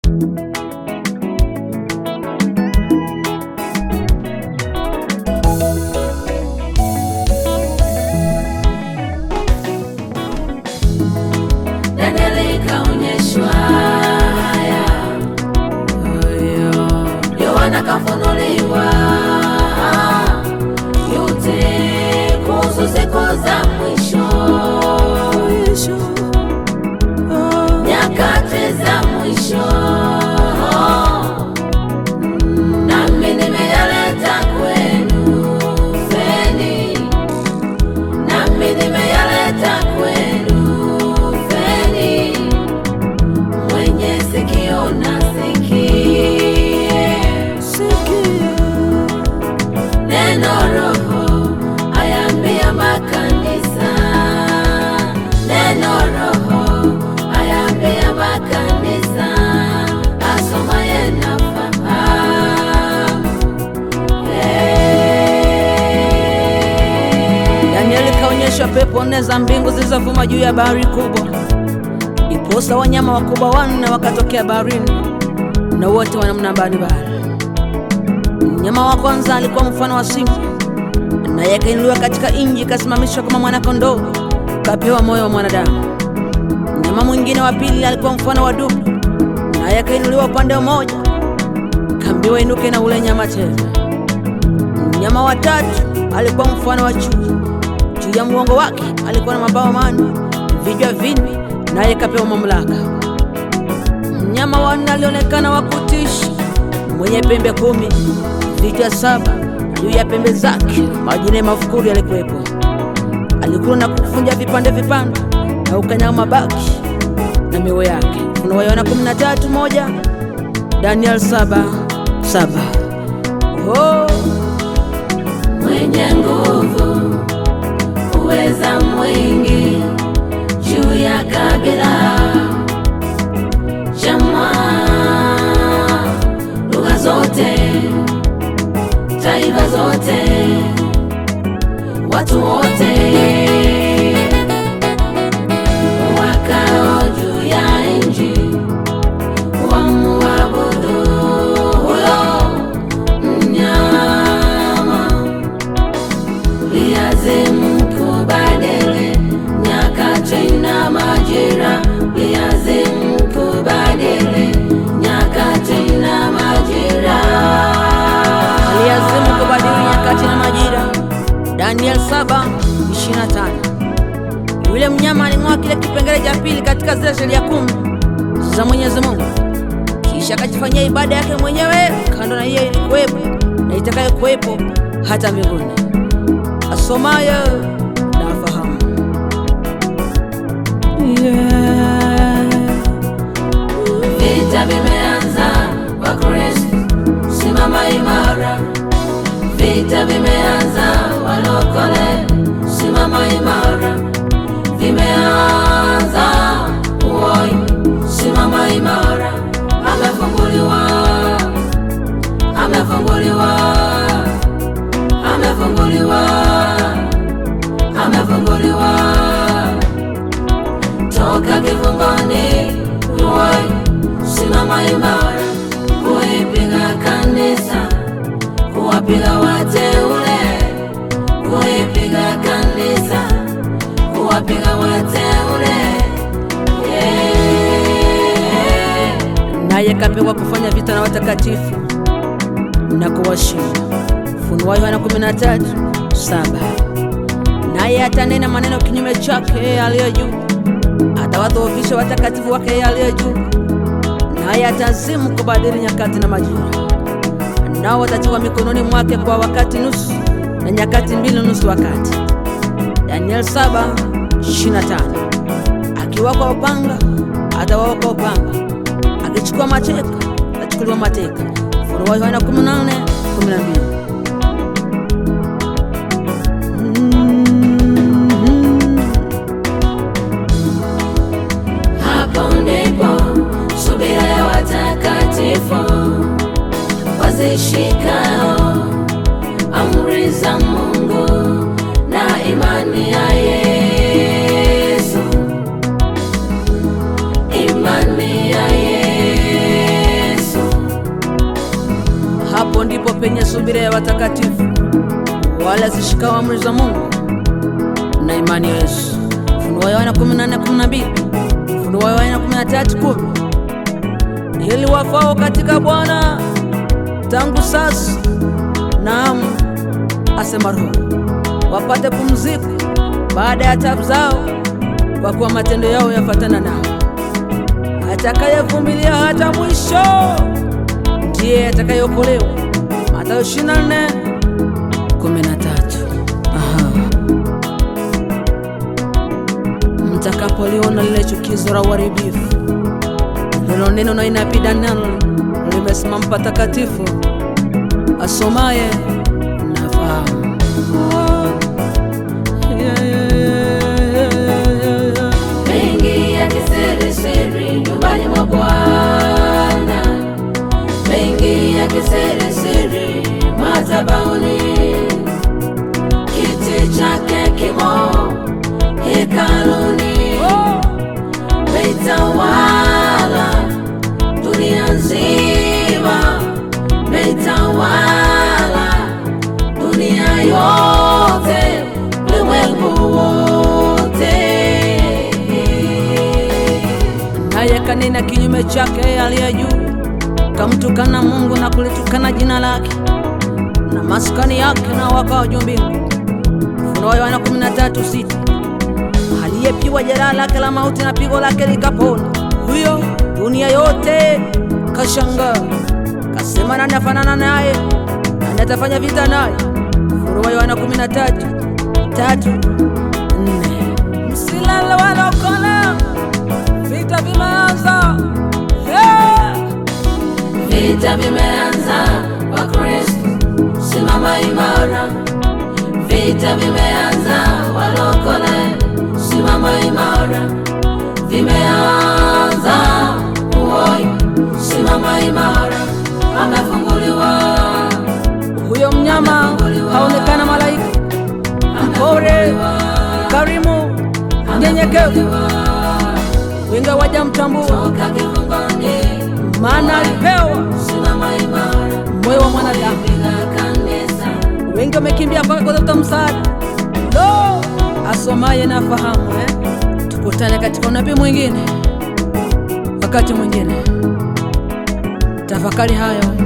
Danieli kaonyeshwa haya, Yohana kafunuliwa yote kuhusu siku za mwisho, nyakati za mwisho, nami nimeyaleta kwenu feni, nami nimeyaleta kwenu feni, mwenye sikio na sikie neno Roho ayaambia makanisa, neno Roho ayaambia makanisa, asomaye na fahamu. Danieli kaonyeshwa pepo nne za mbingu zilizovuma juu ya bahari kubwa. Iposa wanyama wakubwa wanne wakatokea baharini, na wote wa namna mbalimbali. Mnyama wa kwanza alikuwa mfano wa simba, naye akainuliwa katika nchi, ikasimamishwa kama mwana-kondoo, kapewa moyo wa mwanadamu. Mnyama mwingine wa pili alikuwa mfano wa dubu, naye akainuliwa upande mmoja, kaambiwa inuke na ule nyama tena. Mnyama wa tatu alikuwa mfano wa chui. Juu ya mgongo wake alikuwa na mabawa manne, vichwa vinne, naye kapewa mamlaka. Mnyama wa nne alionekana wa kutisha, mwenye pembe kumi, vichwa saba, juu ya pembe zake majina ya mafukuri yalikuwepo. Alikula na kuvunja vipande vipande na ukanyaga mabaki na miwe yake. Ufunuo Yohana 13 moja, Daniel saba saba. Oh. mwenye nguvu, uweza mwingi juu ya kabila, jamaa, lugha zote, taifa zote, watu wote wakao juu ya nchi wamuabudu huyo mnyama liazimu kubadili nyakati na majira, liazimu kubadili nyakati na majira. aliazimu kubadili nyakati na majira. Daniel 7:25. Yule mnyama aling'oa kile kipengele cha pili katika zile sheria kumi za Mwenyezi Mungu, kisha akajifanyia ibada yake mwenyewe kando na hiyo ilikuwepo na itakayokuwepo hata mbinguni. Asomaye na afahamu. Yeah. Vita vimeanza, Wakristo simama imara. Vita vimeanza, walokole simama imara. Vimeanza, uoi simama imara. Amefunguliwa, amefunguliwa, amefunguliwa, amefunguliwa toka kifungoni, uoi simama imara, kuipiga kanisa, kuwapiga wateule, kuipiga kanisa, kuwapiga wateule. Yeah. naye kapewa kufanya vita na watakatifu na kuwashinda. Ufunuo Yohana 13:7. Naye atanena maneno kinyume chake yeye aliye juu, atawadhoofisha watakatifu wake yeye aliye juu, naye atazimu kubadili nyakati na majira, nao watatiwa mikononi mwake kwa wakati nusu na nyakati mbili nusu wakati. Daniel 7:25. Akiwa kwa upanga atawawa kwa upanga, akichukua mateka atachukuliwa mateka. Ufunuo Yohana 18:12. Hapo ndipo subira ya watakatifu wazishikao amri za Mungu na imani ya Yesu, imani ya Yesu. penye subira ya watakatifu, wala zishikao amri za Mungu na imani ya Yesu. Ufunuo wa Yohana 14:12, Ufunuo wa Yohana 13:10. Ili wafao katika Bwana tangu sasa, naam, asema Roho, wapate pumziko baada ya taabu zao, kwa kuwa matendo yao yafatana nao. Atakayevumilia hata mwisho ndiye atakayeokolewa. Mathayo 24:13. Aha. Mtakapoliona lile chukizo la uharibifu lilo neno na inapida nalo limesimama patakatifu, asomaye nafahamu. Yeah, yeah, yeah, yeah, yeah, yeah. mengi ya kisirisiri nyumbani mwa Bwana, mengi ya kisirisiri madhabahuni, kiti chake kimo hekaluni, Oh, meitawala dunia nzima, meitawala dunia yote, ulimwengu wote. naye kanena kinyume chake aliye juu, kamtukana Mungu na kulitukana jina lake na maskani yake na wakao juu mbingu. Ufunuo wa Yohana 13:6. Aliyepigwa jeraha lake la mauti na pigo lake likapona, huyo dunia yote kashangaa, kasema nani afanana naye, nani atafanya vita naye? Ufunuo wa Yohana 13:3, 4. Msilale wala ukole, vita vimeanza. Yeah! Vita vimeanza kwa Kristo, simama imara. Vita vimeanza walokole, simama imara. Vimeanza uoi, simama imara. Amefunguliwa, Huyo mnyama haonekana malaika, mpore, karimu, mnyenyekevu, wengi hawajamtambua, toka kifungoni, maana alipewa simama imara. moyo wa mwanadamu. Piga kanisa, Wengi wamekimbia mpaka kutafuta msaada. Lo, asomaye na fahamu eh? Tukutane katika unabii mwingine, wakati mwingine. Tafakari hayo